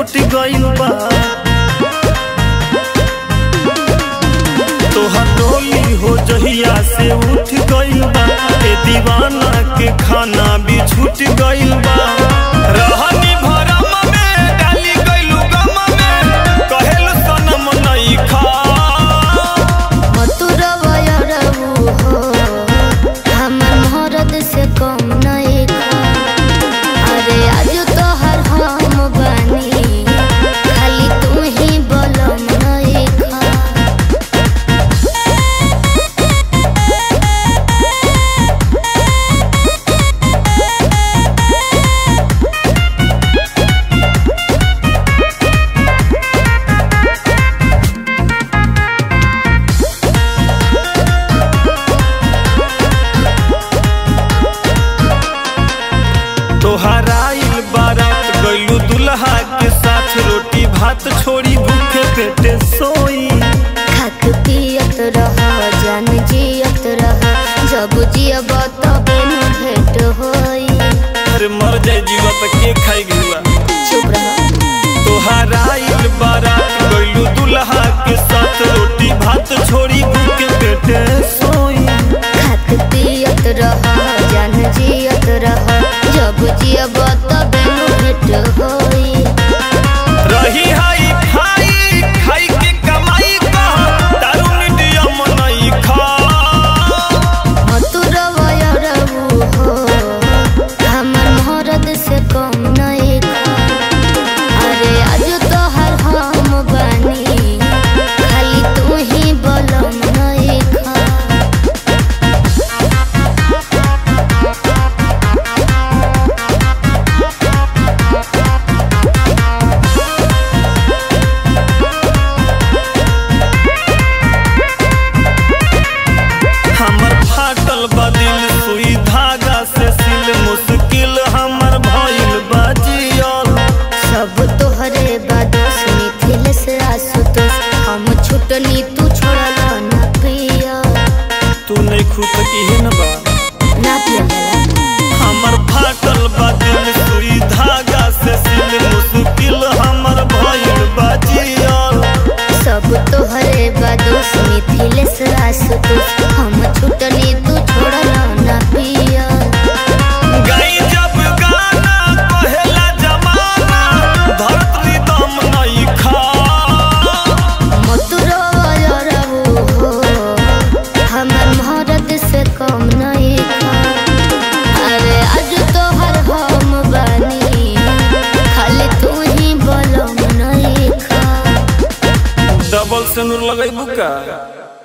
छूट गइल बा तोहर डोली हो जहिया से उठ गइल बा ए दीवाना के खाना भी छूट गइल बा रहनी भरम में डाली गइलू गम में कहेल सनम नहीं खा मथुरवयरऊ हो हमर मोहरत से कम नहीं खा अरे आज तोहर हम बानी खाली तू ही बलम नहीं खा तोहर आइल बारात गइलू दुल्हा के साथ रोटी भात छोड़ी भूखे पेटे सोई खाक पियत रह जान जियत रह जब जियब तबे न भेट होई अरे मर जाए जीवा पे के खाई गुआ चुप रह तोहर आइल बारात गइलू दुल्हा के साथ रोटी भात छोड़ी भूखे पेटे सोई खाक पियत रह जान जियत रह जब जियब तबे न भेट होई रही हाई खाई खाई के कमाई कह दारू मीडियम नहीं खा मथुरवयरऊ हो हमर मोहरत से कम नहीं खा अरे आज तोहर हम बानी खाली तू ही बलम नहीं खा हमर फाटल बा दिल सुई धागा से सिल मुश्किल हमर भइल बा जियल सब तोहरे बादोस मिथिल से आसुतोष हम छुटनी तू छोड़ल ना पिया तू नहीं खुद की न बा ना पिया हमर फाटल बा दिल सुई धागा से सिल मुश्किल हमर भइल बा जियल सब तोहरे बादोस मिथिल से आसुतोष हम छुटनी तू छोड़ल ना पिया गाई जब गाना कहेला जमाना धरती दम नहीं खा मथुरवयरऊ हो हमर मोहरत से कम नहीं खा अरे आज तोहर हम बानी खाली तू ही बलम नहीं खा डबल से नूर लगैबू का